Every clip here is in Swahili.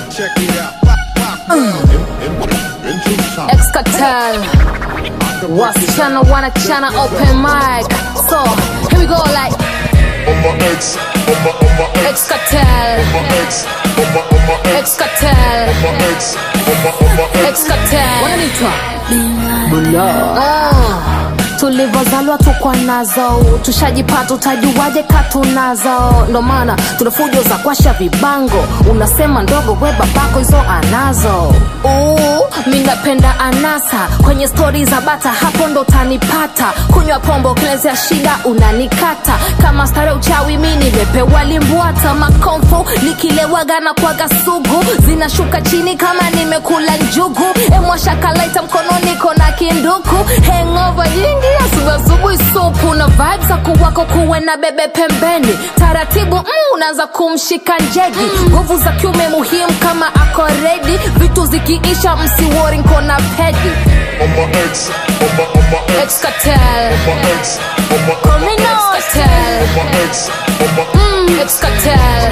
check it out. Excatel. Wasichana wanachana open mic. So, here we go like On my ex, on my, on my ex, Excatel. on my ex, on my, on my ex, Excatel. on my ex, on my, on my ex. Excatel. Wananiitwa Ah, tulivyozaliwa tukwa nazo tushajipata utajuaje katunazo ndo maana tuna fujo za kwasha vibango unasema ndogo we babako hizo anazo Uu, mi napenda anasa kwenye stori za bata hapo ndo utanipata kunywa pombo kilezea shida unanikata kama stare uchawi mi nimepewa limbwata makomfu nikilewaga na kwaga sugu zinashuka chini kama nimekula njugu emwashakalaita mkononi kona kinduku hengova nyingi asubuhi supu na vibes za kuwako kuwe na bebe pembeni taratibu mm, unaanza kumshika njegi nguvu za kiume muhimu kama ako redi vitu zikiisha msiwori nkona pedi On my ex, on my, on my ex, excatel on my ex, on my, on my Excatel. on my ex, on my excatel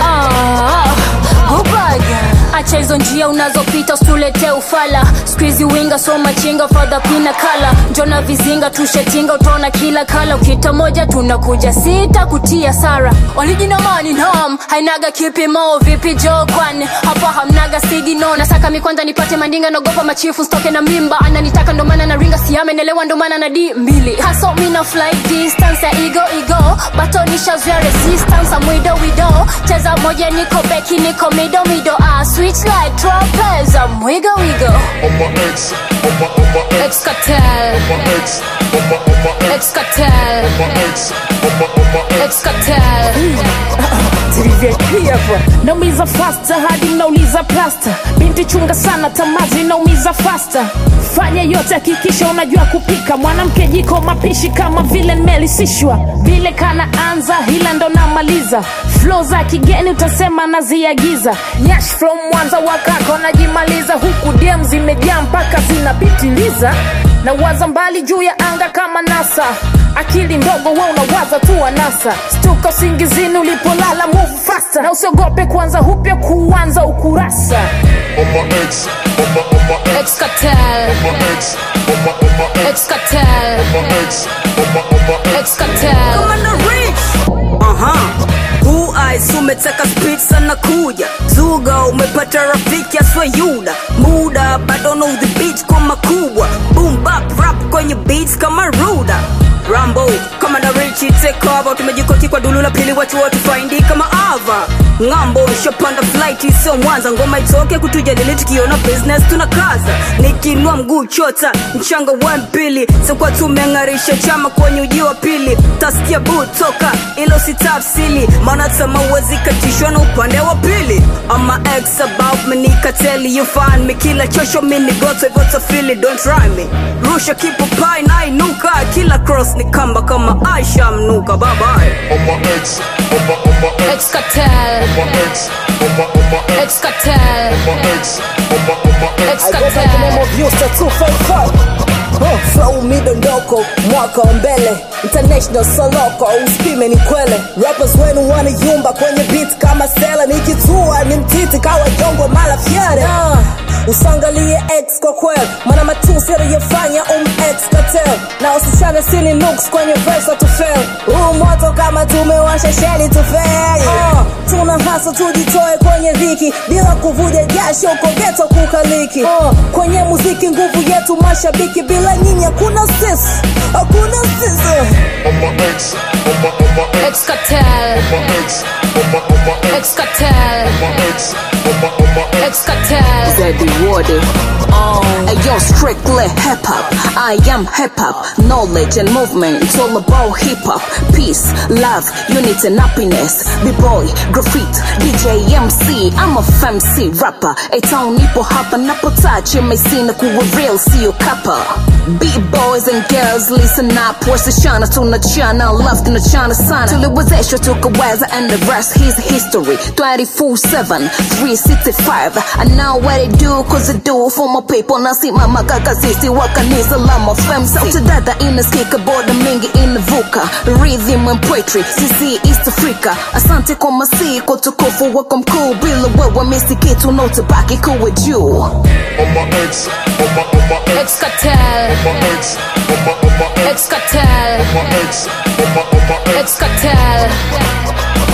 acha hizo njia unazopita usitulete ufala skuizi winga so machinga fadha pina kala njona vizinga tushetinga utaona kila kala ukita moja tunakuja sita kutia sara walijinamani nam hainaga kipimo vipi jo kwani hapa hamnaga sigino nasaka mikwanza nipate mandinga naogopa machifu stoke na mimba ananitaka ndomana na ringa siamenelewa ndomana na di mbili haso mina fly distance ya igo igo batonishazoya resistance amwido wido cheza moja niko beki niko mido mido ah, switch like tropeza mwigo wigo on my ex, on my, on my ex, excatel on my ex, on my, on my ex, excatel on my ex, on my, on my ex. excatel hapa naumiza fasta hadi mnauliza plasta binti chunga sana tamazi naumiza fasta fanya yote hakikisha unajua kupika mwanamke jiko mapishi kama vile nimelisishwa vile kana anza hila ndo namaliza flo za kigeni utasema naziagiza nyash from mwanza wakako najimaliza huku dm zimejaa mpaka zinapitiliza na waza mbali juu ya anga kama nasa akili ndogo we unawaza tu anasa stuka usingizini ulipolala move faster na usiogope kuanza upya kuanza ukurasa On my ex, on my, on my ex, excatel on my ex, on my, on my ex, excatel on my ex, on my, on my ex. excatel Aha. Blue eyes umetaka speed sana kuja zuga umepata rafiki aswe yuda muda bado na udhibiti kwa makubwa boom bap rap kwenye beats kama ruda rambo kama na richi take over tumejikoti kwa dulu la pili watu wote faindi kama ava ng'ambo shapanda flight sio mwanza ngoma itoke kutujadili tukiona business tunakaza nikinua mguu chota mchanga wa mpili sikuwa tumeng'arisha chama kwenye uji wa pili tasikia bu toka ilo sitafsili maana tama uwezi katishwa na upande wa pili ama ex about me nikateli you find me kila chosho mini goto hivyo tafili don't try me rusha kipo pai na inuka kila cross ni kamba kama aisha mnuka babaye On my ex, on my, on my ex, excatel on my ex, on my, on my ex, excatel on my ex, on my, on my ex. I go by the name excatel of Yusta 255 Huh, flow midondoko mwaka wa mbele international soloko uspime ni kwele rappers wenu wanayumba kwenye beat kama sela nikitua ni mtiti kawa jongo mala fyere uh, usangalie x kwa kwel mana matusi aliyofanya um x katel na usichane sini nuks kwenye verse tufel huu moto kama tumewasha sheli tufel uh, tuna hasa tujitoe kwenye dhiki bila kuvuja jasho kogeto kukaliki uh, kwenye muziki nguvu yetu mashabiki bila nyinyi hakuna sisi hakuna sisi On my ex, on my, on my ex, excatel on my ex, on my, on my ex, excatel on my ex, on my, on my ex. excatel Zeddy Woody. Ayo, strictly hip hop. I am hip hop. Knowledge and movement. It's all about hip hop. Peace, love, unity and happiness. B-boy, graffiti, DJ, MC. I'm a fancy rapper. A town nipo hapa napo touch. MC na kuwa real, sio kappa. B-boys and girls, listen up. Wasichana tunachana, love tunachana sana. Tuliwezeshwa tukaweza and the rest is history. 24-7, 365. brother I know what they do cause I do for my people nasimama kaka sisi wa kanisa la mafem sauti dada inasikika boda mingi inavuka rhythm and poetry sisi East Africa asante kwa masiko tukufu wako mkuu bila wewe misi kitu na utabaki kuwa juu On my ex, on my, on my ex, Ex Cartel, on my ex, on my, on my ex, Ex Cartel, on my ex, on my, on my ex. Ex Cartel.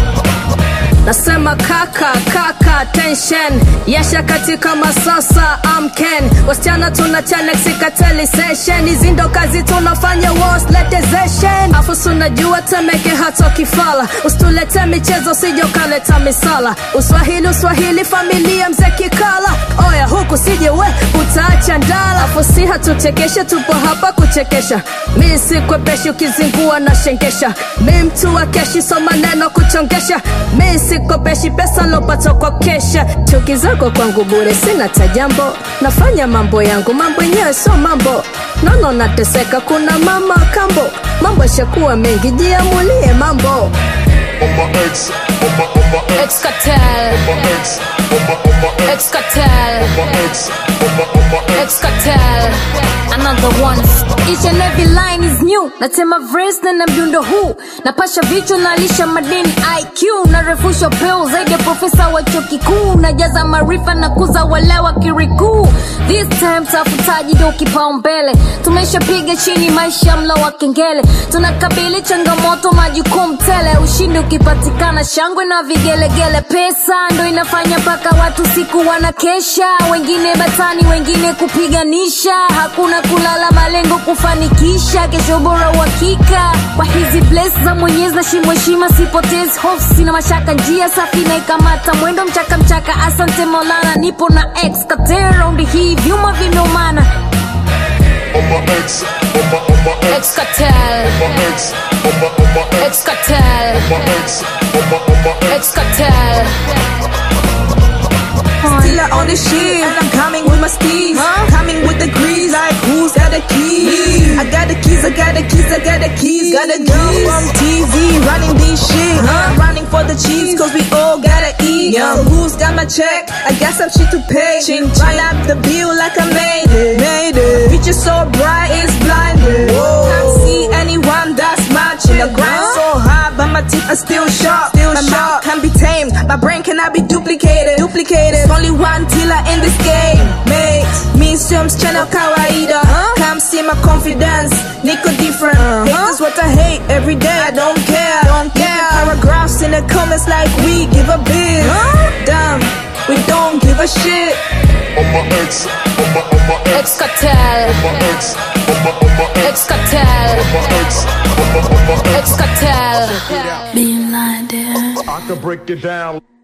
nasema kaka kaka tension yasha katika masasa amken wasichana tunachana sikateli session hizi ndo kazi tunafanya wasletezeshen afu sunajua temeke hata kifala usitulete michezo sijokaleta misala uswahili uswahili familia mze kikala oya huku sije we utaacha ndala afu si hatuchekeshe tupo hapa kuchekesha mi sikwepeshi ukizingua na shengesha mi mtu wa keshi so maneno kuchongesha mi sikopeshi pesa lopata kwa kesha chuki zako kwangu bure sina tajambo nafanya mambo yangu mambo yenyewe sio mambo nono nateseka kuna mama kambo mambo yashakuwa mengi jiamulie mambo On my ex, on my, on my ex, Ex Cartel, on my ex, on my, on my ex, Ex Cartel, on my ex, on my, on my ex. Ex Cartel. Another one. Each and every line is new. Natema verse na na mdundo huu. Napasha vichwa nalisha madini IQ. Narefusha upeo zaidi ya profesa wa chuo kikuu. Najaza maarifa na kuza wale wa kirikuu. This time tafutaji ndo kipaumbele. Tumeshapiga chini maisha mlo wa kengele. Tunakabili changamoto majukumu tele. Ushindi ukipatikana shangwe na vigelegele. Pesa ndo inafanya mpaka watu siku wanakesha. Wengine batani, wengine kupiganisha. Hakuna kulala, malengo kufanikisha. Kesho bora uhakika. Kwa hizi bless za Mwenyezi na shimo heshima, sipotezi hofu, sina mashaka, njia safi na ikamata mwendo mchaka mchaka. Asante Maulana, nipo na ex Cartel round hii, vyuma vimeumana. On my ex, on my, on my ex, Ex Cartel, on my ex, on my, on my ex, ex Cartel, my ex, on my, on my ex. ex Cartel. Still I on the shit, and I'm coming with my steez. Coming with the grease, like who's got the keys? I got the keys, I got the keys, I got the keys. Got a girl from TZ running this shit. I'm running for the cheese, cause we all gotta eat. So who's got my check? I got some shit to pay. Run up the bill like I made it. Made it. Future so bright, it's blinded. Can't see anyone that's matching. The grind so hard, but my teeth are still sharp. Still my mouth can be tamed. My brain cannot be duplicated. Duplicated. There's only one dealer in this game. Mate, me sio msichana kawaida. Come see my confidence. Niko different. Hate is what I hate every day. I don't care. Don't care. Paragraphs in the comments like we give a bit. Damn, we don't give a shit. On my ex, on my, on my ex, Ex Cartel, on my ex, on my, on my ex, ex Cartel, on my ex, on my, on my ex. ex Cartel. I could break it down.